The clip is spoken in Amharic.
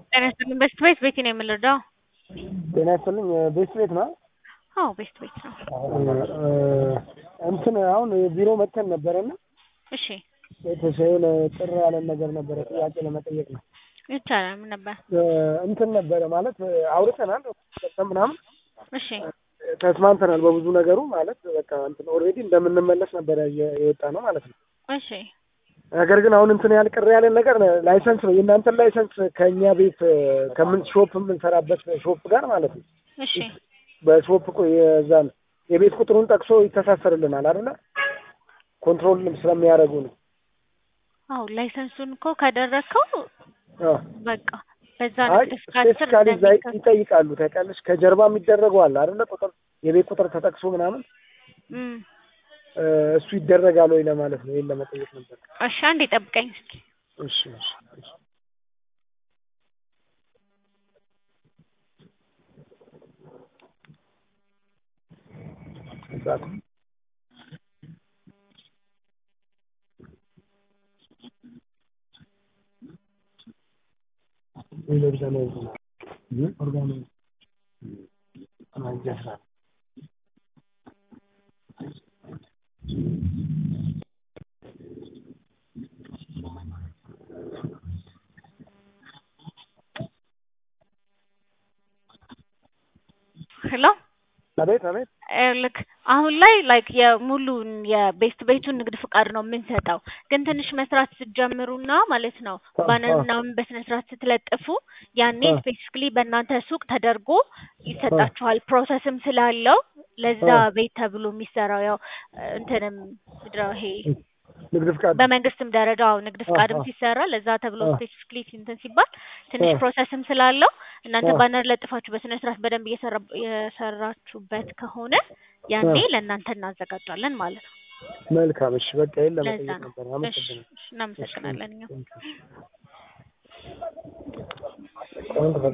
ጤና ይስጥልኝ ቤስት ቤት ቤቲ ነው የምንረዳው? ጤና ይስጥልኝ ቤስት ቤት ነው? አዎ ቤስት ቤት ነው። እንትን አሁን ቢሮ መተን ነበረና እሺ የተሻለ ጥር ያለን ነገር ነበረ ጥያቄ ለመጠየቅ ነው። ይቻላል። ምን ነበር? እንትን ነበረ ማለት አውርተናል ምናምን እሺ ተስማምተናል በብዙ ነገሩ ማለት በቃ እንትን ኦልሬዲ እንደምንመለስ ነበረ የወጣ ነው ማለት ነው። እሺ ነገር ግን አሁን እንትን ያል ቅር ያለን ነገር ላይሰንስ ነው የእናንተን ላይሰንስ ከእኛ ቤት ከምን ሾፕ የምንሰራበት ሾፕ ጋር ማለት ነው እሺ በሾፕ የዛን የቤት ቁጥሩን ጠቅሶ ይተሳሰርልናል አይደለ? ኮንትሮል ስለሚያደርጉ ነው። አዎ ላይሰንሱን እኮ ካደረግከው በቃ በዛ አይ ንግድ ፍቃድ ስር ስፔሲፊካሊ እዛ እንደሚከ- ይጠይቃሉ ታውቂያለሽ። ከጀርባ የሚደረገው አለ አይደለ? ቁጥር የቤት ቁጥር ተጠቅሶ ምናምን እም፣ እ፣ እሱ ይደረጋል ወይ ለማለት ነው። ይሄን ለመጠየቅ ነበር። እሺ አንዴ ጠብቀኝ እስኪ። እሺ እሺ እሺ። እዛት ሄሎ አቤት አቤት። ልክ አሁን ላይ ላይክ የሙሉን የቤስት ቤቱን ንግድ ፍቃድ ነው የምንሰጠው። ግን ትንሽ መስራት ስትጀምሩና ማለት ነው ባነር ምናምን በስነ ስርዓት ስትለጥፉ ያኔ አ። ስፔሲፊክሊ በእናንተ ሱቅ ተደርጎ ይሰጣችኋል። ፕሮሰስም ስላለው ለዛ አ። ቤት ተብሎ የሚሰራው ያው እንትንም ምንድን ነው ይሄ ንግድ ፍቃድ በመንግስትም ደረጃ አዎ ንግድ ፍቃድም አ። ሲሰራ ለዛ ተብሎ አ። ስፔሲፊክሊ እንትን ሲባል ትንሽ አ። ፕሮሰስም ስላለው እናንተ አ። ባነር ለጥፋችሁ በስነ ስርዓት በደንብ እየሰራ- የሰራችሁበት ከሆነ ያኔ አ። ለእናንተ እናዘጋጃለን ማለት ነው። መልካም። እሺ በቃ ይሄን ለዛ ለመጠየቅ ነው። ነበር። እሺ አመሰግናለሁ። እሺ፣ እናመሰግናለን እኛም። Thank you.